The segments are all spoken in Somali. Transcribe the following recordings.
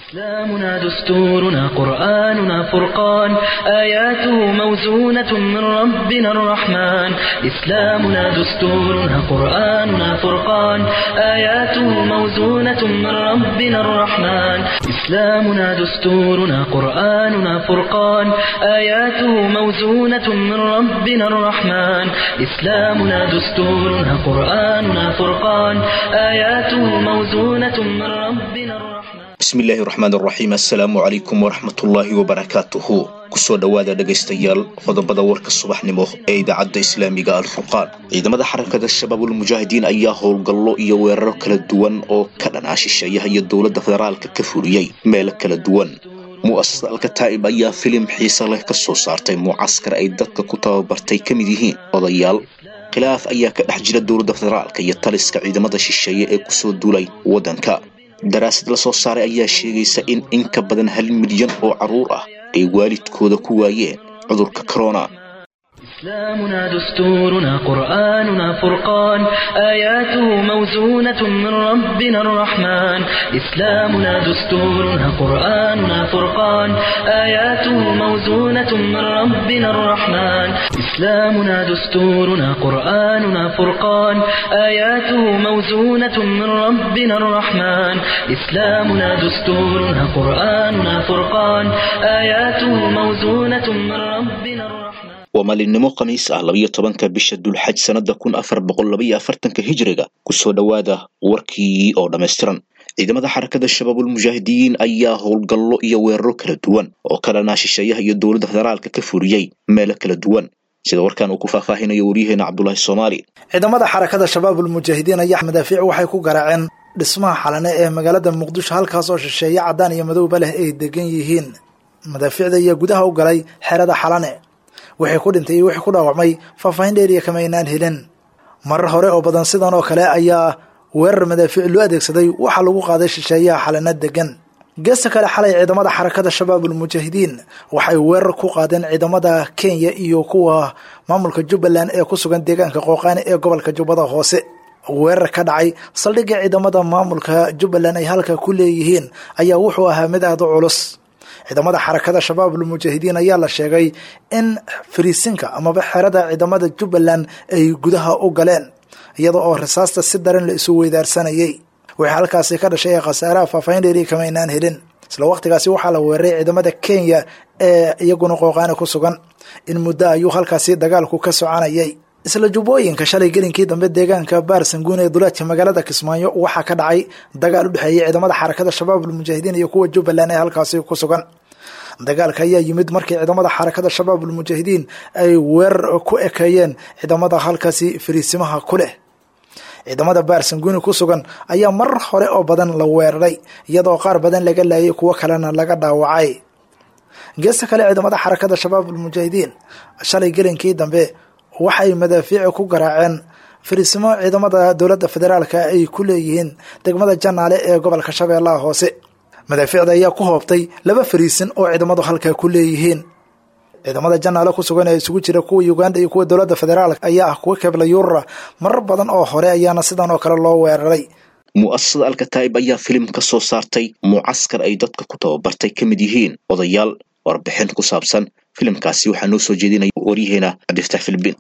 إسلامنا دستورنا قرآننا فرقان آياته موزونة من ربنا الرحمن إسلامنا دستورنا قرآننا فرقان آياته موزونة من ربنا الرحمن إسلامنا دستورنا قرآننا فرقان آياته موزونة من ربنا الرحمن إسلامنا دستورنا قرآننا فرقان آياته موزونة من ربنا الرحمن bismillaahi raxmaan raxiim assalaamu calaykum waraxmatullaahi wabarakaatuhu kusoo dhowaada dhegaystayaal qodobada warka subaxnimo ee idaacadda islaamiga alfurqaan ciidamada xarakada shabaabulmujaahidiin ayaa howlgallo iyo weeraro kala duwan oo ka dhanaa shisheeyaha iyo dowladda federaalka ka fuliyey meelo kala duwan mu'asasada alkataa'ib ayaa filim xiise leh ka soo saartay mucaskar ay dadka ku tababartay ka mid yihiin odayaal khilaaf ayaa ka dhex jira dowladda federaalka iyo taliska ciidamada shisheeye ee kusoo duulay waddanka daraasad la soo saaray ayaa sheegaysa in in ka badan hal milyan oo carruur ah ay waalidkooda ku waayeen cudurka corona إسلامنا دستورنا قرآننا فرقان آياته موزونة من ربنا الرحمن إسلامنا دستورنا قرآننا فرقان آياته موزونة من ربنا الرحمن إسلامنا دستورنا قرآننا فرقان آياته موزونة من ربنا الرحمن إسلامنا دستورنا قرآننا فرقان آياته موزونة من ربنا الرحمن waa maalinimo khamiis ah labayo tobanka bisha dulxaj sannada kun afar boqol labaiyo afartanka hijiriga kusoo dhowaada warkii oo dhammaystiran ciidamada xarakada shabaabulmujaahidiin ayaa howlgallo iyo weeraro kala duwan oo ka dhanaa shisheeyaha iyo dowladda federaalka ka fuliyey meelo kala duwan sida warkan uu ku faahfaahinayo waryaheena cabdulaahi soomaali ciidamada xarakada shabaabulmujaahidiin ayaa madaafiic waxay ku garaaceen dhismaha xalane ee magaalada muqdisho halkaas oo shisheeye caddaan iyo madowba leh ay degan yihiin madaafiicda ayaa gudaha u galay xerada xalane wixii ku dhintay iyo wixii ku dhaawacmay faahfaahin dheeriya kama aynaan helin marar hore oo badan sidan oo kale ayaa weerar madaafiic loo adeegsaday waxaa lagu qaaday shisheeyaha xalana degan geesta kale xalay ciidamada xarakada shabaabulmujaahidiin waxay weerar ku qaadeen ciidamada kenya iyo kuwa maamulka jubbaland ee ku sugan deegaanka qooqaani ee gobolka jubbada hoose weerar ka dhacay saldhigga ciidamada maamulka jubbaland ay halka ku leeyihiin ayaa wuxuu ahaa mid aada u culus ciidamada xarakada shabaabulmujaahidiin ayaa la sheegay in fariisinka amaba xerada ciidamada jubbaland ay gudaha u galeen iyada oo risaasta si daran la isu weydaarsanayay wixii halkaasi ka dhashay ee khasaaraha faahfaahin dheeri kama aynaan helin isla waqtigaasi waxaa la weeraray ciidamada kenya ee iyaguna qooqaani ku sugan in muddo ayuu halkaasi dagaalku ka soconayay isla jubbooyinka shalay gelinkii dambe deegaanka baarsanguun ee duleedka magaalada kismaayo waxaa ka dhacay dagaal u dhexeeyay ciidamada xarakada shabaabulmujaahidiin iyo kuwa jubbaland ee halkaasi ku sugan dagaalka ayaa yimid markii ciidamada xarakada shabaabulmujaahidiin ay weerar ku ekeeyeen ciidamada halkaasi fariisimaha ku leh ciidamada baarsanguuni ku sugan ayaa marar hore oo badan la weeraray iyadoo qaar badan laga laayay kuwo kalena laga dhaawacay geesta kale ciidamada xarakada shabaabulmujaahidiin shalay gelinkii dambe waxay madaafiici ku garaaceen fariisimo ciidamada dowladda federaalka ay ku leeyihiin degmada janaale ee gobolka shabeellaha hoose madaafiicda ayaa ku hoobtay laba fariisin oo ciidamadu halkaa ku leeyihiin ciidamada janaale ku sugan ee isugu jira kuwa uganda iyo kuwa dowladda federaalk ayaa ah kuwa kebla yuurura marar badan oo hore ayaana sidan oo kale loo weeraray mu'asasada alkataa'ib ayaa filim ka soo saartay mucaskar ay dadka ku tababartay ka mid yihiin odayaal warbixin ku saabsan filimkaasi waxaa noo soo jeedinaya waryaheena cabdifataax filibin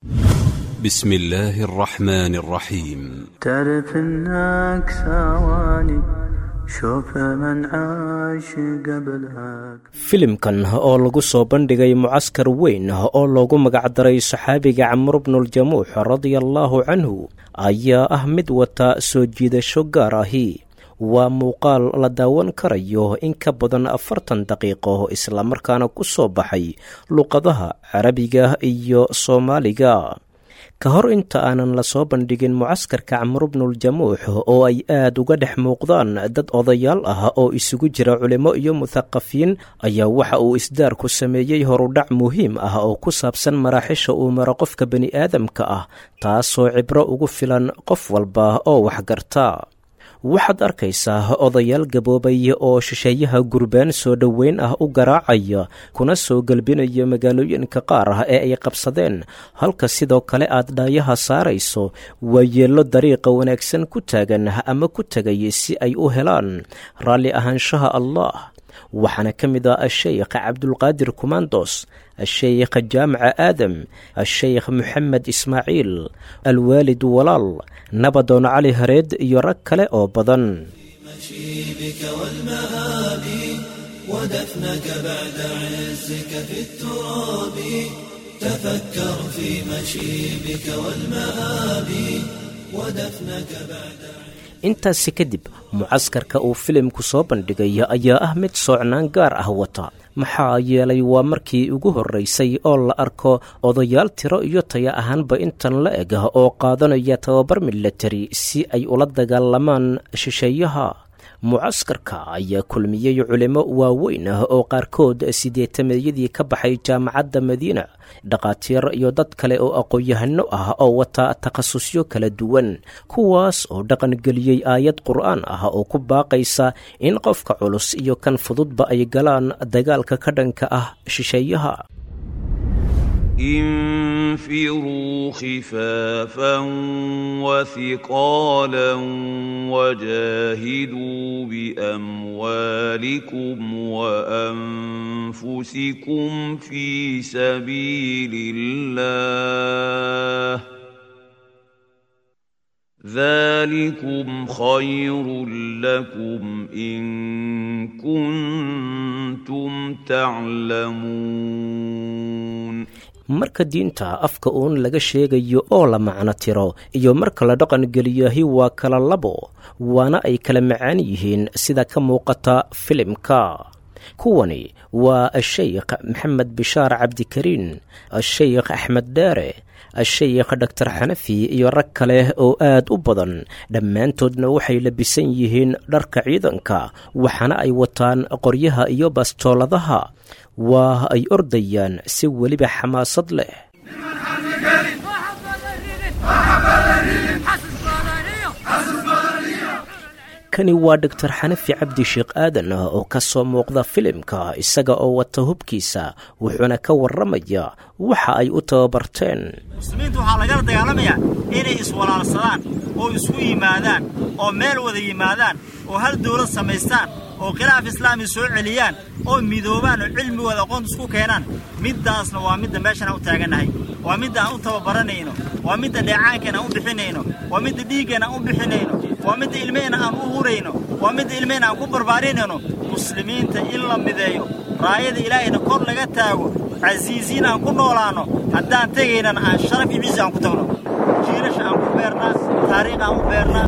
بسم الله الرحمن الرحيم تعرف انك ثواني شوف من عاش قبلك filimkan oo lagu soo bandhigay mucaskar weyn oo loogu magacdaray saxaabiga camr bnuljamuux radia allaahu canhu ayaa ah mid wata soo jiidasho gaar ahi waa muuqaal la daawan karayo in ka badan afartan daqiiqo islamarkaana ku soo baxay luqadaha carabiga iyo soomaaliga ka hor inta aanan lasoo bandhigin mucaskarka camru bnuljamuux oo ay aad uga dhex muuqdaan dad odayaal ah oo isugu jira culimo iyo muthaqafiin ayaa waxa uu isdaarku sameeyey horudhac muhiim ah oo ku saabsan maraaxisha uu maro qofka bani aadamka ah taasoo cibro ugu filan qof walba oo waxgarta waxaad arkaysaa odayaal gaboobay oo shisheeyaha gurbaan soo dhoweyn ah u garaacaya kuna soo gelbinaya magaalooyinka qaar ah ee ay qabsadeen halka sidoo kale aad dhaayaha saarayso waa yeello dariiqa wanaagsan ku taagan ama ku tegay si ay u helaan raalli ahaanshaha allah waxaana ka mid ah asheykh cabdulqaadir kumandos asheykh jaamaca aadam asheykh moxamed ismaaciil alwaalid walaal nabadoon cali hareed iyo rag kale oo badan intaasi kadib mucaskarka uu filimku soo bandhigay ayaa ah mid soocnaan gaar ah wata maxaa yeelay waa markii ugu horraysay oo la arko odayaal tiro iyo taya ahaanba intan la eg oo qaadanaya tababar milatari si ay ula dagaalamaan shisheeyaha mucaskarka ayaa kulmiyey culimo waaweyn ah oo qaarkood sideetameeyadii ka baxay jaamacadda madiina dhakhaatiir iyo dad kale oo aqoon-yahano ah oo wata takhasusyo kala duwan kuwaas oo dhaqangeliyey aayad qur'aan ah oo ku baaqaysa in qofka culus iyo kan fududba ay galaan dagaalka ka dhanka ah shisheeyaha انفروا خفافا وثقالا وجاهدوا باموالكم وانفسكم في سبيل الله ذلكم خير لكم ان كنتم تعلمون marka diinta afka uun laga sheegayo oo la macno tiro iyo marka la dhaqan geliyahi waa kala labo waana ay kala macaan yihiin sida ka muuqata filimka kuwani waa asheykh maxamed bishaar cabdikariin asheykh axmed dheere asheykh dhoktor xanafi iyo rag kale oo aad u badan dhammaantoodna waxay labisan yihiin dharka ciidanka waxaana ay wataan qoryaha iyo bastooladaha waa ay ordayaan si weliba xamaasad leh kani waa doctor xanafi cabdi sheekh aadan oo ka soo muuqda filimka isaga oo wata hubkiisa wuxuuna ka warramaya waxa ay u tababarteen muslimiinta waxaa lagala dagaalamayaa inay iswalaalsadaan oo isku yimaadaan oo meel wada yimaadaan oo hal dawlad samaystaan oo khilaaf islaami soo celiyaan oo midoobaan oo cilmigooda aqoonta isku keenaan middaasna waa midda meeshan aan u taagannahay waa midda aan u tababaranayno waa midda dheecaankeen aan u bixinayno waa midda dhiiggeen aan u bixinayno waa midda ilmaheenna aan u hurayno waa midda ilmaheenna aan ku barbaarinayno muslimiinta in la mideeyo raayada ilaahayna kor laga taago casiisiin aan ku noolaanno haddaan tegaynana aan sharaf iyo ciisi aan ku tagno jiilasha aan ku beernaa taariikh aan u beernaa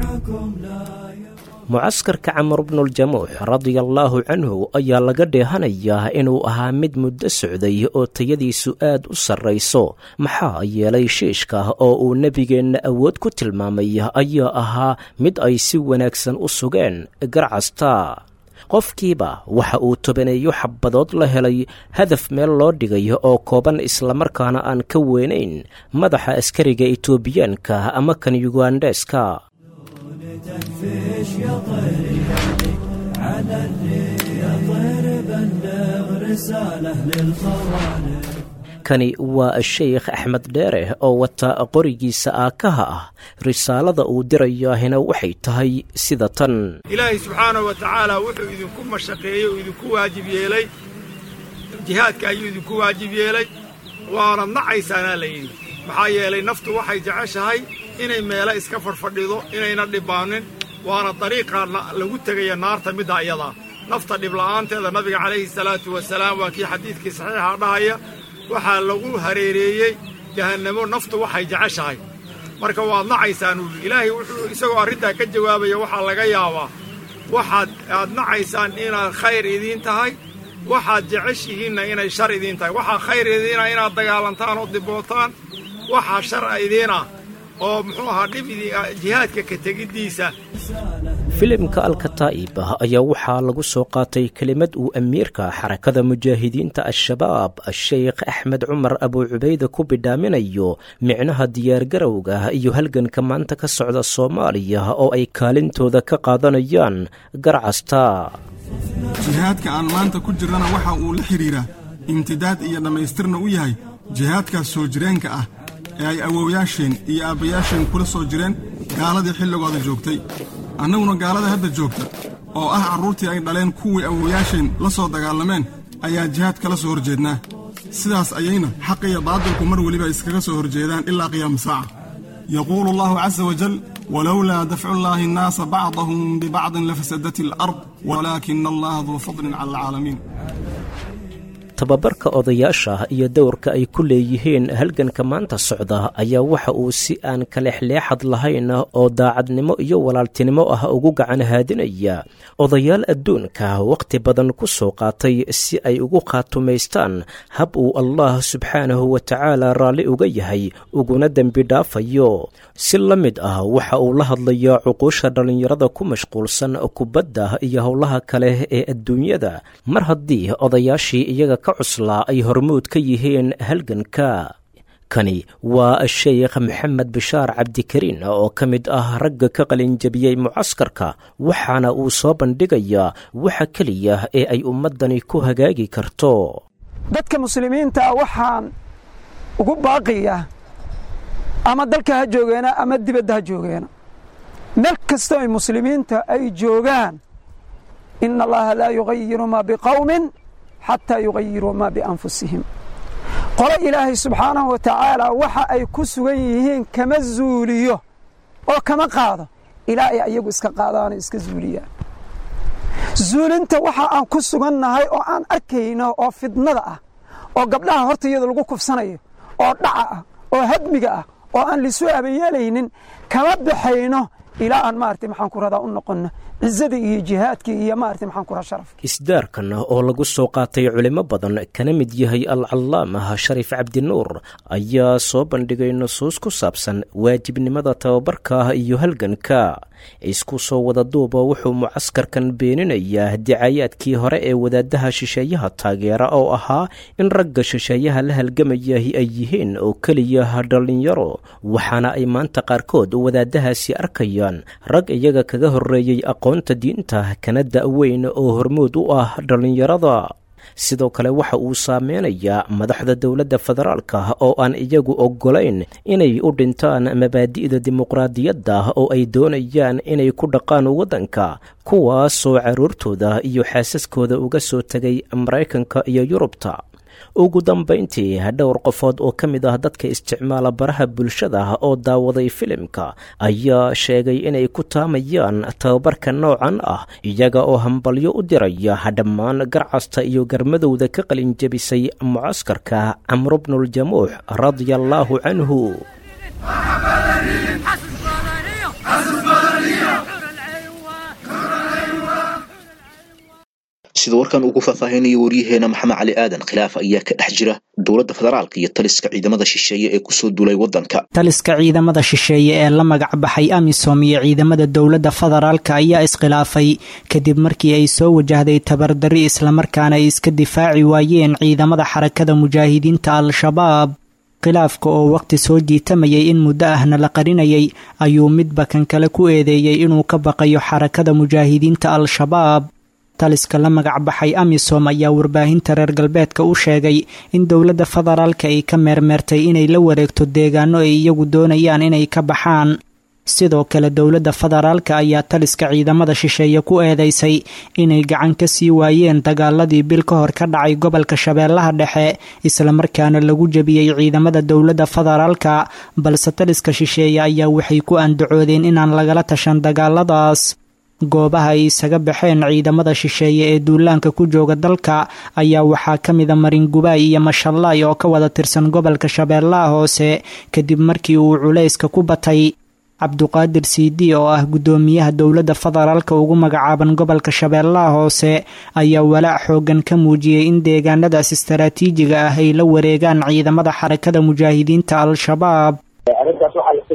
mucaskarka camar bnuljamuux radiallaahu canhu ayaa laga dheehanayaa inuu ahaa mid muddo socday oo tayadiisu aad u sarrayso maxaa yeelay shiishka oo uu nebigeenna awood ku tilmaamay ayaa ahaa mid ay si wanaagsan u sugeen garcasta qofkiiba waxa uu tobaneeyo xabadood la helay hadaf meel loo dhigay oo kooban islamarkaana aan ka weynayn madaxa askariga etoobiyaanka ama kan yugandheska تنفش يا طير على الريح يا طير بلغ رسالة للخوالف kani waa sheykh axmed dheere oo wata qorigiisa aakaha ah risaalada uu dirayaahina waxay tahay sida tan ilaahay subxaanahu wa tacaala wuxuu idinku mashaqeeyey oo idinku waajib yeelay jihaadka ayuu idinku waajib yeelay waana nacaysaanaa la yidhi maxaa yeelay naftu waxay jeceshahay inay meelo iska fadhfadhido inayna dhibaanin waana dariiqaa lagu tegaya naarta middaa iyadaa nafta dhibla'aanteeda nabiga calayhi salaatu wasalaam waa kii xadiidkii saxiixa dhahaya waxaa lagu hareereeyey jahannamo naftu waxay jeceshahay marka waad nacaysaan uu yidhi ilaahay wuxuu isagoo arrintaa ka jawaabaya waxaa laga yaabaa waxaad aad nacaysaan inaad khayr idiin tahay waxaad jeceshihiinna inay shar idiin tahay waxaa khayr idiina inaad dagaalantaan oo dibootaan waxaa shar idiin ah oo muxuu ahaa dhibidii jihaadka ka tegiddiisa filimka alkataa'ib ayaa waxaa lagu soo qaatay kelimad uu amiirka xarakada mujaahidiinta al-shabaab sheekh axmed cumar abuu cubayde ku bidhaaminayo micnaha diyaargarowga iyo halganka maanta ka socda soomaaliya oo ay kaalintooda ka qaadanayaan garcasta jihaadka aan maanta ku jirrana waxa uu la xidhiiraa imtidaad iyo dhammaystirna u yahay jihaadkaas soo jireenka ah ee ay awowyaasheen iyo aabbayaasheen kula soo jireen gaaladii xilligooda joogtay annaguna gaalada hadda joogta oo ah carruurtii ay dhaleen kuwii awowyaasheen la soo dagaalameen ayaa jihaad kala soo horjeednaa sidaas ayayna xaq iyo baadilku mar weliba iskaga soo horjeedaan ilaa qiyaama saaca yaquulu allahu casa wajal walowlaa dafcullaahi annaasa bacdahum bibacdin lafasadat alard walaakina allaha duu fadlin cala alcaalamiin tababarka odayaasha iyo dowrka ay ku leeyihiin halganka maanta socda ayaa waxa uu si aan kalexleexad lahayn oo daacadnimo iyo walaaltinimo ah ugu gacan haadinaya odayaal adduunka wakhti badan ku soo qaatay si ay ugu khaatumaystaan hab uu allah subxaanahu wa tacaala raalli uga yahay uguna dembi dhaafayo si la mid ah waxa uu la hadlayaa cuquusha dhallinyarada ku mashquulsan kubadda iyo howlaha kale ee adduunyada mar haddii odayaashii iyaga ka cuslaa ay hormuud ka yihiin halganka kani waa sheekh maxamed bishaar cabdikariin oo ka mid ah ragga ka qalinjabiyey mucaskarka waxaana uu soo bandhigayaa waxa keliya ee ay ummaddani ku hagaagi karto dadka muslimiinta waxaan ugu baaqiyaa ama dalka ha joogeena ama dibadda ha joogeena meel kastoo ay muslimiinta ay joogaan ina allaha laa yugayiru maa biqawmin xataa yugayiruu maa bianfusihim qolo ilaahay subxaanahu wa tacaala waxa ay ku sugan yihiin kama zuuliyo oo kama qaado ilaa ay ayagu iska qaadaano iska zuuliyaan zuulinta waxa aan ku sugannahay oo aan arkayno oo fidnada ah oo gabdhaha horta iyada lagu kufsanayo oo dhaca ah oo hadmiga ah oo aan lisu abayeelaynin kama baxayno ilaa aan maarata maxaan ku radaa u noqonno cizada iyo jihaadkii iyo maarata maxaan ku radaa sharafka isdaarkan oo lagu soo qaatay culimo badan kana mid yahay alcallaamah shariif cabdinuur ayaa soo bandhigay nusuus ku saabsan waajibnimada tababarka iyo halganka isku soo wada duuba wuxuu mucaskarkan beeninayaa dicayaadkii hore ee wadaadaha shisheeyaha taageera oo ahaa in ragga shisheeyaha la halgamayahi ay yihiin oo keliya dhallinyaro waxaana ay maanta qaarkood wadaadahaasi arkayaan rag iyaga kaga horreeyey aqoonta diinta kana da'weyn oo hormuud u ah dhallinyarada sidoo kale waxa uu saameynayaa madaxda dowladda federaalka oo aan iyagu oggolayn inay u dhintaan mabaadi'da dimuqraadiyadda oo ay doonayaan inay ku dhaqaan waddanka kuwaasoo carruurtooda iyo xaasaskooda uga soo tegay maraykanka iyo yurubta ugu dambayntii dhowr qofood oo ka mid ah dadka isticmaala baraha bulshada oo daawaday filimka ayaa sheegay inay ku taamayaan tababarka noocan ah iyaga oo hambalyo u diraya dhammaan garcasta iyo garmadowda ka qalinjabisay mucaskarka camru bnuljamuux radia allaahu canhu sida warkan ugu faahfaahinaya waryaheena maxamed cali aadan khilaaf ayaa ka dhex jira dowladda federaalka iyo taliska ciidamada shisheeye ee kusoo duulay waddanka taliska ciidamada shisheeye ee la magac baxay amisom iyo ciidamada dowladda federaalka ayaa iskhilaafay kadib markii ay soo wajahday tabardarri islamarkaana ay iska difaaci waayeen ciidamada xarakada mujaahidiinta al-shabaab khilaafka oo waqti soo jiitamayay in muddo ahna la qarinayay ayuu midba kan kale ku eedeeyey inuu ka baqayo xarakada mujaahidiinta al-shabaab taliska la magac baxay amisom ayaa warbaahinta reer galbeedka u sheegay in dowladda federaalka ay ka meermeertay inay la wareegto deegaano ay iyagu doonayaan inay ka baxaan sidoo kale dowladda federaalka ayaa taliska ciidamada shisheeye ku eedeysay inay gacan ka sii waayeen dagaaladii bil ka hor ka dhacay gobolka shabeellaha dhexe islamarkaana lagu jebiyey ciidamada dowladda federaalka balse taliska shisheeye ayaa waxay ku andacoodeen inaan lagala tashan dagaaladaas goobaha ay isaga baxeen ciidamada shisheeye ee duulaanka ku jooga dalka ayaa waxaa ka mida maringubaay iyo mashallaay oo ka wada tirsan gobolka shabeellaha hoose kadib markii uu culayska ku batay cabduqaadir siidi oo ah guddoomiyaha dowladda federaalka ugu magacaaban gobolka shabeellaha hoose ayaa walaac xoogan ka muujiyey in deegaanadaas istaraatiijiga ah ay la wareegaan ciidamada xarakada mujaahidiinta al-shabaab arrintaas waxaa la filaaya in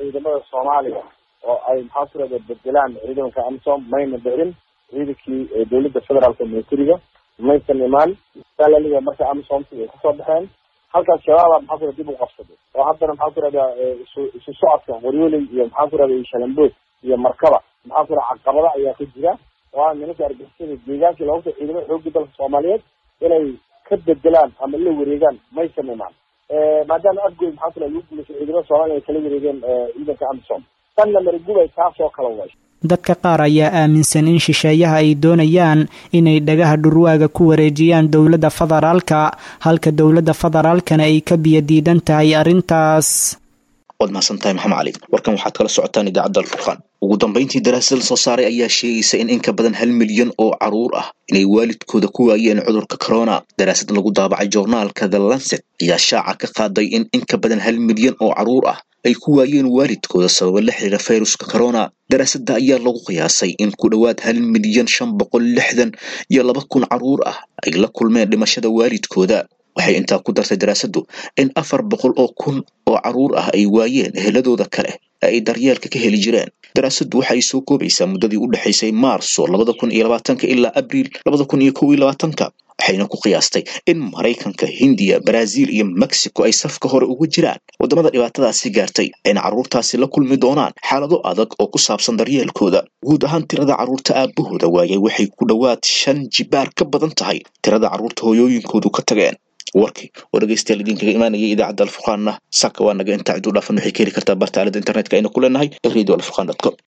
ciidamada soomaaliya oo ay maxaa ku rahda bedelaan ciidamanka amisom mayna dhicin ciidankii dowladda federaalka militariga maysan imaan salaliga marka amisomti ay kasoo baxeen halkaas shabaaba maxaa ku rahda dib u qabsaday oo haddana maxaa ku rahda isu isu socodka waryooley iyo maxaa ku rahda iyo shalambood iyo markaba maxaa ku rahda caqabada ayaa ka jira oo ah nimanka argixisada deegaankii looga ciidamada xoogga dalka soomaaliyeed inay ka bedelaan ama la wareegaan maysan imaan maadaama afgood maxaa ku rahda lagu guuleysay ciidamada soomaaliya ay kala wareegeen ciidanka amisom tanna marigubay taasoo kala way dadka qaar ayaa aaminsan in shisheeyaha ay doonayaan inay dhagaha dhurwaaga ku wareejiyaan dowladda federaalka halka dowladda federaalkana ay ka biyo diidan tahay arrintaas waad mahadsantahay maxamed cali warkan waxaad kala socotaan idaacadda alfurqaan ugu dambayntii daraasad la soo saaray ayaa sheegaysa in in ka badan hal milyan oo caruur ah inay waalidkooda ku waayeen cudurka corona daraasad lagu daabacay joornaalka the lancet ayaa shaaca ka qaaday in in ka badan hal milyan oo caruur ah ay ku waayeen waalidkooda sababa la xiriira fayruska corona daraasadda ayaa lagu qiyaasay in ku dhowaad hal milyan shan boqol lixdan iyo laba kun caruur ah ay la kulmeen dhimashada waalidkooda waxay intaa ku dartay daraasaddu in afar boqol oo kun oo caruur ah ay waayeen eheladooda kale ee ay daryeelka ka heli jireen daraasaddu waxa ay soo koobaysaa muddadii u dhexaysay maarso labada kun iyo labaatanka ilaa abriil labada kun iyo kow iyo labaatanka waxayna ku qiyaastay in maraykanka hindiya baraaziil iyo mexico ay safka hore ugu jiraan waddamada dhibaatadaasi gaartay ayna carruurtaasi la kulmi doonaan xaalado adag oo ku saabsan daryeelkooda guud ahaan tirada carruurta aabahooda waayay waxay ku dhowaad shan jibaar ka badan tahay tirada carruurta hooyooyinkoodu ka tageen warkii oo dhegeystayaal idinkaga imaanayay idaacadda alfurqaanna saka waa naga intaa ciduu dhaafan waxay ka heli kartaa barta aalada internetka aynu ku leenahay ee radio alfurqan dot com